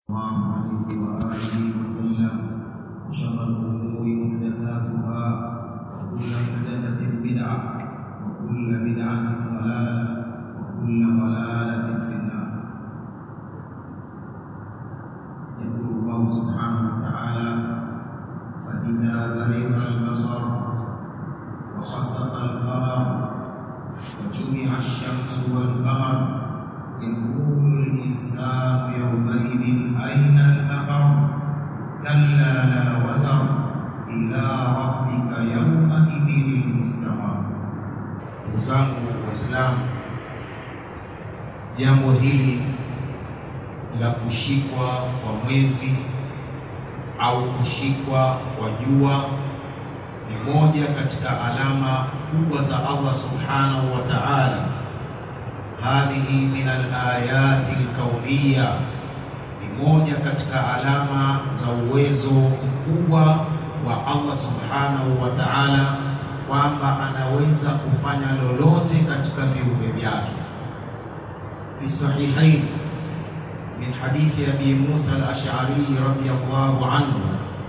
الله عليه وآله وسلم وشر الأمور محدثاتها وكل محدثة بدعة وكل بدعة ضلالة وكل ضلالة في النار يقول الله سبحانه وتعالى فإذا برق البصر وخسف القمر وجمع الشمس والقمر يقول الإنسان يومئذ أين المفر كلا لا وزر إلى ربك يومئذ المستقر ndugu zangu waislamu jambo hili la kushikwa kwa mwezi au kushikwa kwa jua ni moja katika alama kubwa za Allah subhanahu wa ta'ala hadhihi min alayati alkauniyya ni moja katika alama za uwezo mkubwa wa Allah subhanahu wa ta'ala kwamba anaweza kufanya lolote katika viumbe vyake fi sahihain min hadithi abi Musa al-Ash'ari radiyallahu anhu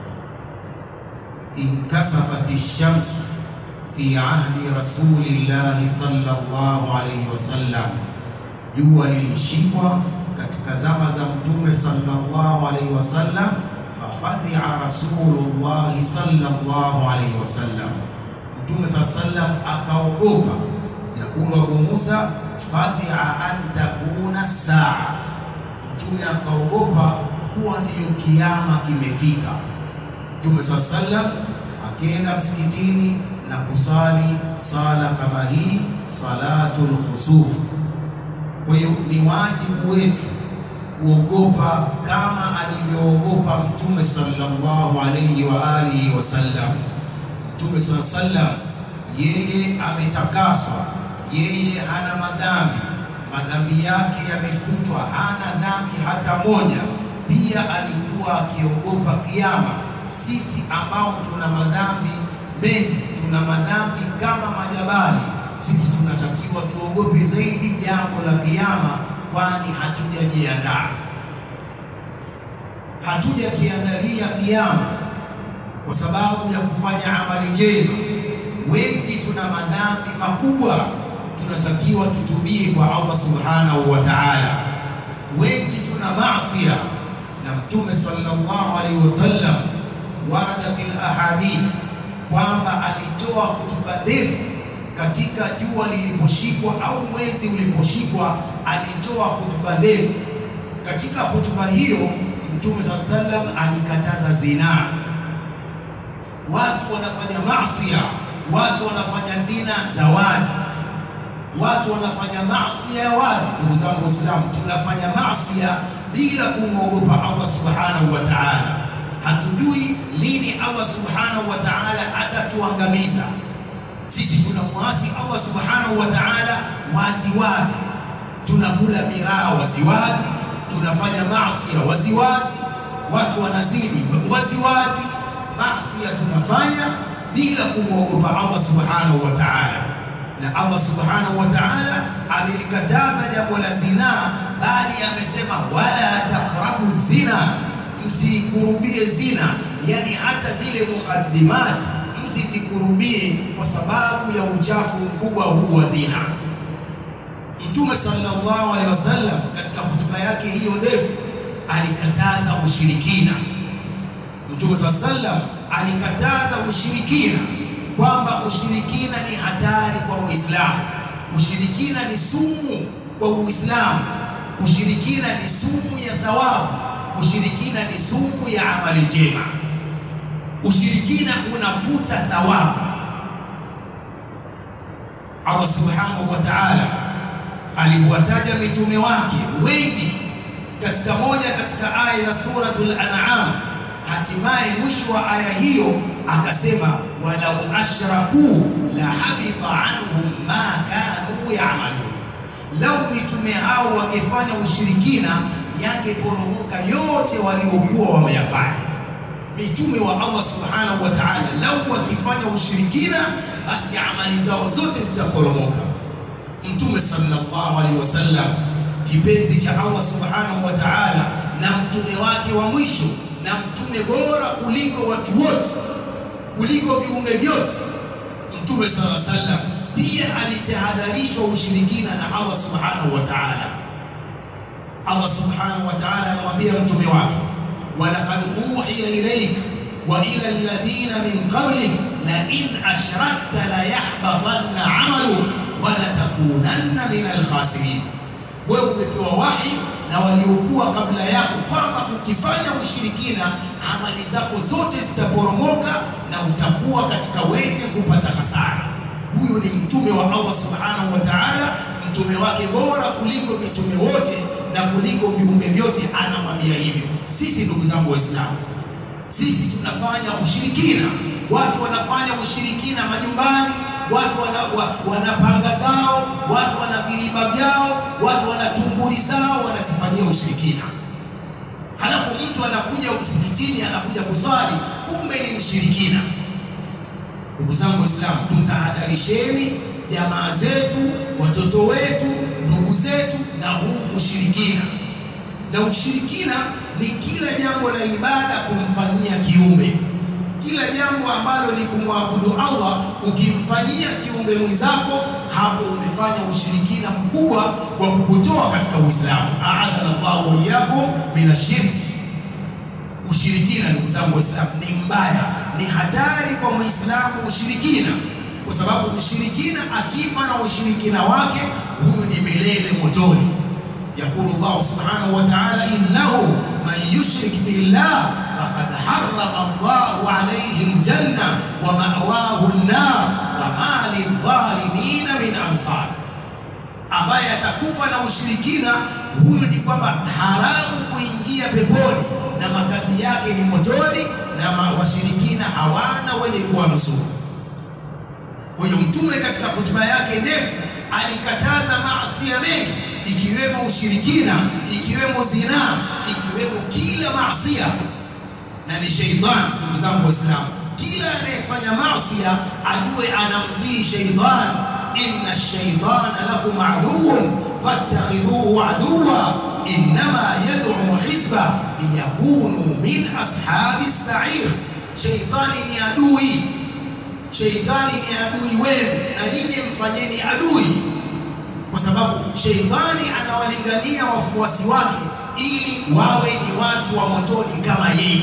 inkasafat ash-shams fi ahdi rasulillahi sallallahu alayhi wasallam, jua lilishikwa katika zama za Mtume sallallahu alayhi wasallam. Fafazia rasulullahi sallallahu alayhi wasallam, Mtume sallallahu alayhi wasallam akaogopa. Yakulu Abu Musa, fazia an takuna saa, Mtume akaogopa kuwa ndiyo kiama kimefika. Mtume sallallahu alayhi wasallam akienda msikitini na kusali sala kama hii salatul khusuf. Kwa hiyo ni wajibu wetu kuogopa kama alivyoogopa Mtume sallallahu alayhi wa alihi wasallam. Mtume sallallahu alayhi wasallam yeye ametakaswa, yeye hana madhambi, madhambi yake yamefutwa, hana dhambi hata moja. Pia alikuwa akiogopa kiama. Sisi ambao tuna madhambi mengi tuna madhambi kama majabali, sisi tunatakiwa tuogope zaidi jambo la kiyama, kwani hatujajiandaa, hatujakiandalia kiyama kwa sababu ya kufanya amali njema. Wengi tuna madhambi makubwa, tunatakiwa tutubie kwa Allah subhanahu wa ta'ala. Wengi tuna maasiya, na Mtume sallallahu alaihi wasallam warada fil ahadith kwamba alitoa hutuba ndefu katika jua liliposhikwa au mwezi uliposhikwa, alitoa hutuba ndefu. Katika hutuba hiyo Mtume saa sallam alikataza zinaa. Watu wanafanya maasiya, watu wanafanya zina za wazi, watu wanafanya maasiya ya wazi. Ndugu zangu Waislamu, tunafanya maasiya bila kumwogopa Allah subhanahu wa ta'ala. Hatujui lini Allah subhanahu wa ta'ala atatuangamiza. Sisi tunamwasi Allah subhanahu wa ta'ala wazi wazi, tunakula miraa wazi wazi, tunafanya maasi ya wazi wazi, watu wanazini wazi wazi. Maasi tunafanya bila kumwogopa Allah subhanahu wa ta'ala, na Allah subhanahu wa ta'ala amelikataza jambo la zinaa, bali amesema wala taqrabu zina msikurubie zina, yani hata zile mukaddimat msizikurubie kwa sababu ya uchafu mkubwa huu wa zina. Mtume sallallahu alaihi wasallam katika hotuba yake hiyo ndefu alikataza ushirikina. Mtume sallallahu alaihi wasallam alikataza ushirikina, kwamba ushirikina ni hatari kwa Muislamu, ushirikina ni sumu kwa Uislamu, ushirikina ni sumu ya thawabu ushirikina ni sumu ya amali njema. Ushirikina unafuta thawabu. Allah subhanahu wa ta'ala aliwataja mitume wake wengi katika moja katika aya ya suratul An'am. Hatimaye mwisho wa aya hiyo akasema, walau ashraku la habita anhum ma kanu ya'malun, lau mitume hao wangefanya ushirikina yangeporomoka yote waliokuwa wameyafanya. Mitume wa Allah subhanahu wa ta'ala, lau wakifanya ushirikina, basi amali zao zote zitaporomoka. Mtume sallallahu alaihi wasallam kipenzi cha Allah subhanahu wa ta'ala, na mtume wake wa mwisho na mtume bora kuliko watu wote, kuliko viumbe vyote. Mtume sallallahu alaihi wasallam pia alitahadharishwa ushirikina na Allah subhanahu wa ta'ala. Allah subhanahu wa ta'ala anamwambia mtume wake, walaqad uhiya ilaik wa ila alladhina min qablik la in ashrakta la yahbatanna amaluk wa la takunanna min alkhasirin. Wewe umepewa wahi na waliokuwa kabla yako kwamba ukifanya ushirikina amali zako zote zitaporomoka na utakuwa katika wenye kupata hasara. Huyu ni mtume wa Allah subhanahu wa ta'ala, mtume wake bora kuliko mitume wote na kuliko viumbe vyote, anamwambia hivyo. Sisi ndugu zangu Waislamu, sisi tunafanya ushirikina. Watu wanafanya ushirikina majumbani, watu wana, wa, wana panga zao, watu wana viriba vyao, watu wana tunguri zao, wanazifanyia ushirikina. Halafu mtu anakuja msikitini, anakuja kuswali, kumbe ni mshirikina. Ndugu zangu Waislamu, tutahadharisheni jamaa zetu, watoto wetu, ndugu zetu na huu ushirikina. Na ushirikina ni kila jambo la ibada kumfanyia kiumbe, kila jambo ambalo ni kumwabudu Allah, ukimfanyia kiumbe mwenzako, hapo umefanya ushirikina mkubwa wa kukutoa katika Uislamu. Aadhana Allahu wa iyyakum minashirki. Ushirikina ndugu zangu Waislamu ni mbaya, ni hatari kwa Muislamu ushirikina, kwa sababu mshirikina akifa na ushirikina wake, huyu ni milele motoni. Yaqulu Allah subhanahu wa ta'ala, innahu man yushrik billah faqad harrama Allahu alayhi aljanna wa ma'wahu an-nar wa ma lidh-dhalimina min ansar, ambaye atakufa na ushirikina, huyu ni kwamba haramu kuingia peponi na makazi yake ni motoni, na washirikina hawana wenye kuwanusuru. Kwa hiyo Mtume katika hotuba yake ndefu alikataza maasi mengi, ikiwemo ushirikina, ikiwemo zinaa, ikiwemo kila maasia, na ni sheitani. Ndugu zangu Waislamu, kila anayefanya maasia ajue anamtii sheitani. inna shaitana lakum aduwwun fattakhidhuhu aduwwa innama yad'u hizba liyakunu min ashabi sair, sheitani ni adui Sheitani ni adui wenu na nyinyi mfanyeni adui, kwa sababu sheitani anawalingania wafuasi wake ili wawe ni watu wa motoni kama yeye.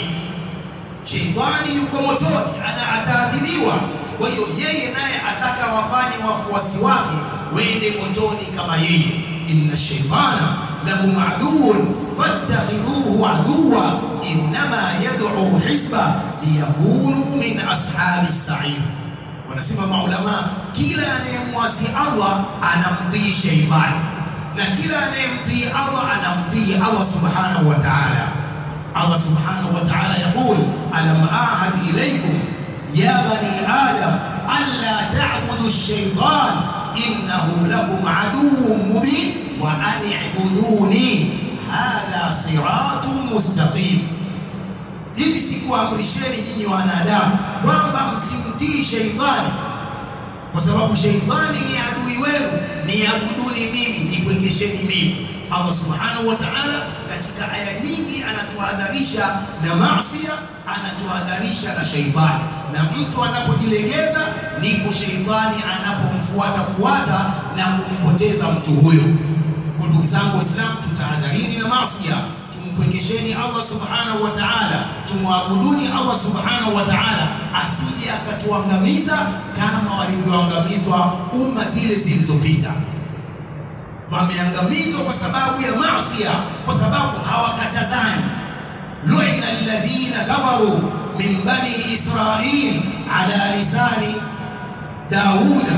Sheitani yuko motoni, ana ataadhibiwa. Kwa hiyo yeye naye ataka wafanye wafuasi wake wende motoni kama yeye. inna shaitana lakum aduwwun fattakhidhuhu aduwwa innama yad'u hizba liyakunu min ashabi sair. Wanasema maulama, kila anayemwasi Allah anamtii sheitani na kila anayemtii Allah anamtii Allah subhanahu wa ta'ala. Allah subhanahu wa ta'ala yaqul alam ahad ilaykum ya bani adam alla ta'budu ash-shaytan innahu lakum aduwwun mubin wa an i'buduni hadha siratun mustaqim. Hivi sikuamrisheni nyinyi wanadamu kwamba msimtii sheitani, kwa sababu sheitani ni adui wenu, niabuduni mimi, nipwekesheni mimi. Allah subhanahu wa ta'ala katika aya nyingi anatuhadharisha na maasi, anatuhadharisha na sheitani, na mtu anapojilegeza ndipo sheitani anapomfuata fuata na kumpoteza mtu huyo. Kwa ndugu zangu Waislamu, tutahadharini na maasi Mpwekesheni Allah subhanahu wa ta'ala, tumwabuduni Allah subhanahu wa ta'ala, asije akatuangamiza kama walivyoangamizwa umma zile zilizopita. Wameangamizwa kwa sababu ya maasi, kwa sababu hawakatazani. lu'ina alladhina kafaru min bani Israil ala lisani Dauda.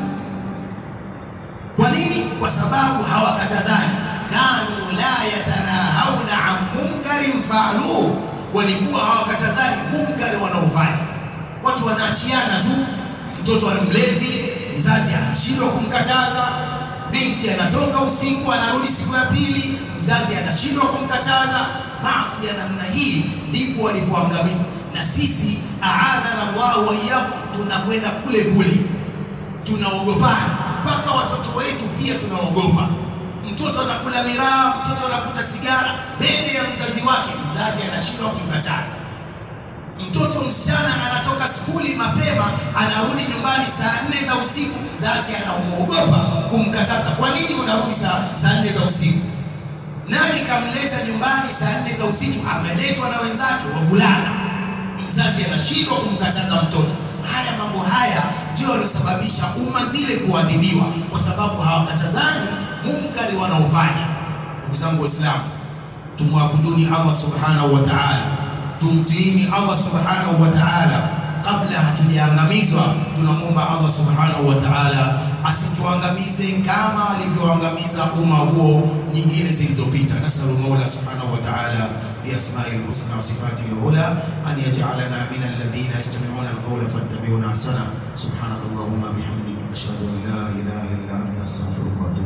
Kwa nini? Kwa sababu hawakatazani kanu la yatanahauna an munkarin faaluhu, walikuwa hawakatazani munkari wanaofanya. Watu wanaachiana tu, mtoto ana mlevi, mzazi anashindwa kumkataza, binti anatoka usiku anarudi siku ya pili, mzazi anashindwa kumkataza. Maasi ya namna hii ndipo walipoangamizwa, na sisi aadhana Allahu wa iyyakum, tunakwenda kule kule, tunaogopana mpaka watoto wetu pia tunaogopa Mtoto anakula miraa, mtoto anavuta sigara mbele ya mzazi wake, mzazi anashindwa kumkataza. Mtoto msichana anatoka skuli mapema, anarudi nyumbani saa nne za usiku, mzazi anamuogopa kumkataza. Kwa nini unarudi saa saa nne za usiku? Nani kamleta nyumbani saa nne za usiku? Ameletwa na wenzake wavulana. Mzazi anashindwa kumkataza mtoto. Haya mambo haya ndio yaliyosababisha umma zile kuadhibiwa, kwa sababu hawakatazani munkari wanaofanya. Ndugu zangu Waislamu, tumwabuduni Allah subhanahu wa ta'ala, tumtiini Allah subhanahu wa ta'ala kabla hatujaangamizwa. Tunamwomba Allah subhanahu wa ta'ala asituangamize kama alivyoangamiza umma huo nyingine zilizopita. Nasalu Mola subhanahu wa ta'ala biasma'ihi lhusna wa sifatihi lula an yaj'alana min alladhina yastami'una alqawla fattabi'una ahsana. Subhanakallahumma bihamdik ashhadu an la ilaha illa anta astaghfiruka wa atubu